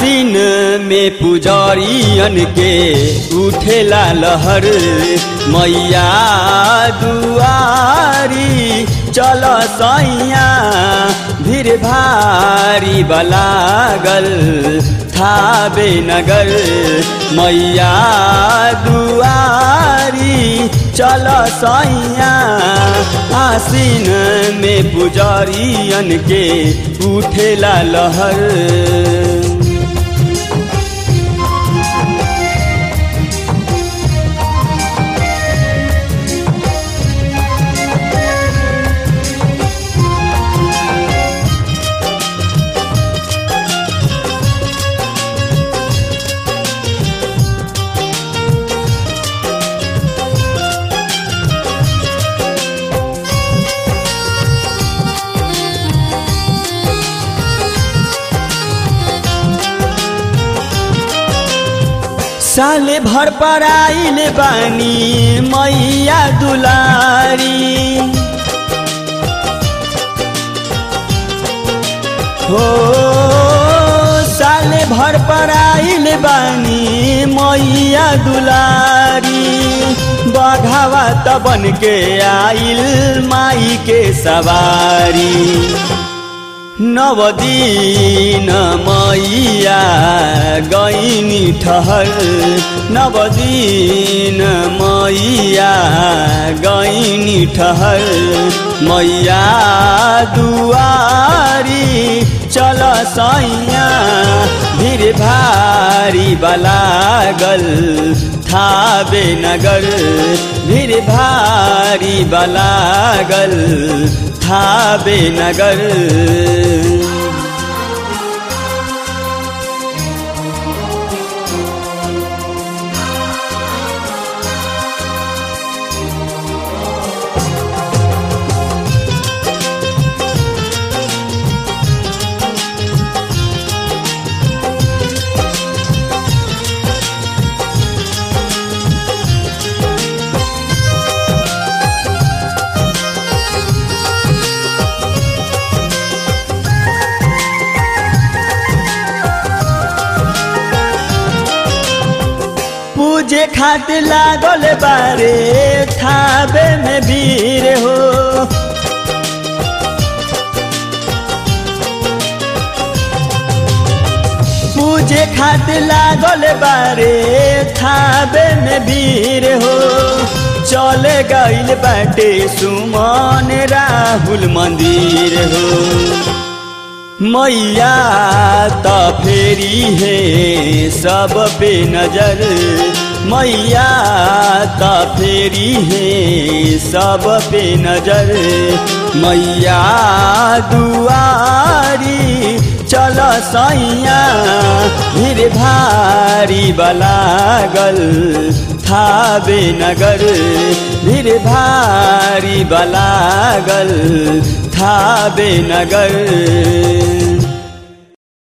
आसीन में पुजरियन के उठेला लहर मैया दुआरी चल सैया भीड़ भारी बलागल थाबे नगर मैया दुआरी चल सैया आसीन में पुजरियन के उठेला लहर साले भर पर आइल बानी मैया दुलारी हो साले भर पर आइल बानी मैया दुलारी बघावा त बन के आइल माई के सवारी नवदीन मैया गैनी ठहर नवदीन मैया गैनी ठहर मैया दुआरी चल सैया भीड़ भारी बलागल थाबे नगर भीड़ भारी बलागल थाबे नगर पूजे खातिर लागल बारे थाबे में भीड़ हो पूजे खातिर लागल बारे थाबे में भीड़ हो चले गईल बाटे सुमन राहुल मंदिर हो मैया त फेरी है सब पे नजर मैया त फेरी है सब पे नजर मैया दुआरी चल सैया भीड़ भारी बलागल थाबे नगर भीड़ भारी बलागल थाबे नगर